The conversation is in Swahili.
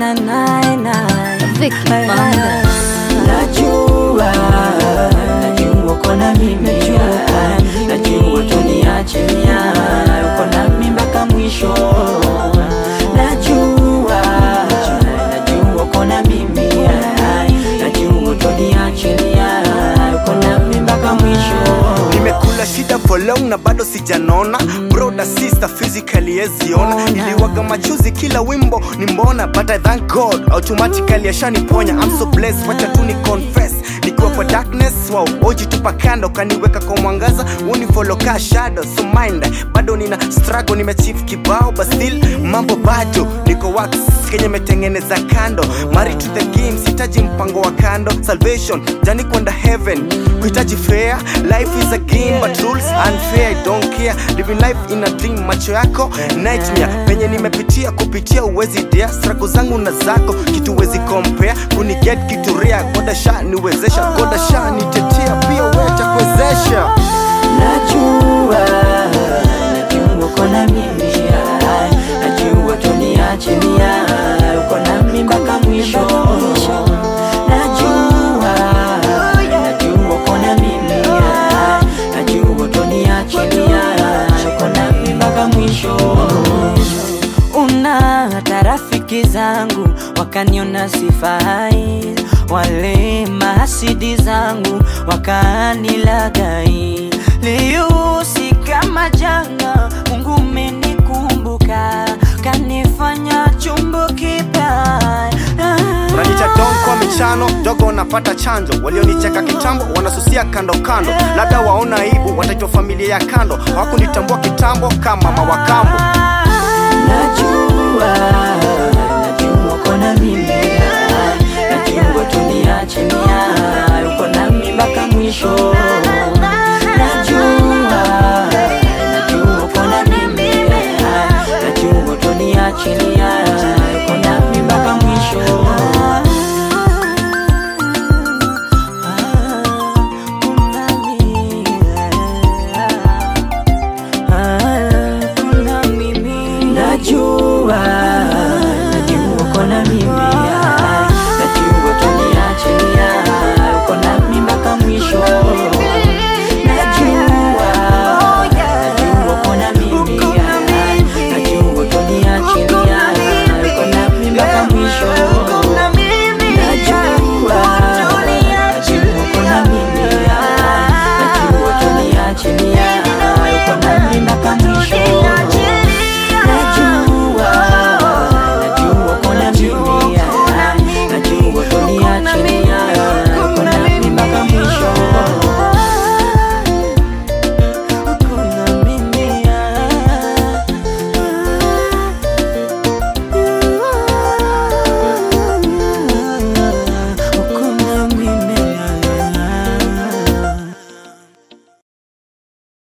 na na na Vicky Fanda. Najua, najua uko na mimi, najua tuniachilia, uko na mimi mpaka mwisho. Najua, najua uko na mimi, najua tuniachilia, uko na mimi mpaka mwisho. nimekula shida for long na bado sijanona broda sister physically yeziona iliwaga machuzi kila wimbo ni mbona but i thank god automatically ashaniponya i'm so blessed wacha tu ni confess nikiwa kwa darkness wow oji tupa kando kaniweka kwa mwangaza unifollow ka shadow so mind bado nina struggle nimechief kibao but still mambo bado niko wax kenye metengeneza kando married to the game sitaji mpango wa kando salvation jani kwenda heaven kuhitaji fair life is a game but rules unfair I don't care living life in a dream macho yako nightmare penye nimepitia kupitia uwezi dia struggle zangu na zako kitu wezi compare kuniget kitu rea goda sha niwezesha goda sha nitetea pia weta kuwezesha Najua, najua uko na mimi, najua tuniachilia, uko na mimi mpaka mwisho. Najua, najua uko na mimi, najua tuniachilia, uko na mimi mpaka mwisho. Una hata rafiki zangu wakaniona sifai, wale mahasidi zangu wakanilagai. Leo si kama jana, Mungu umenikumbuka, kanifanya chombo kipya. unanicha don kwa michano dogo napata chanjo walionicheka kitambo wanasusia kando kando labda waona aibu wataitwa familia ya kando hawakunitambua kitambo kama mama wa kambo Najua, najua uko na mimi, najua tuniachilia, uko na mimi mpaka mwisho.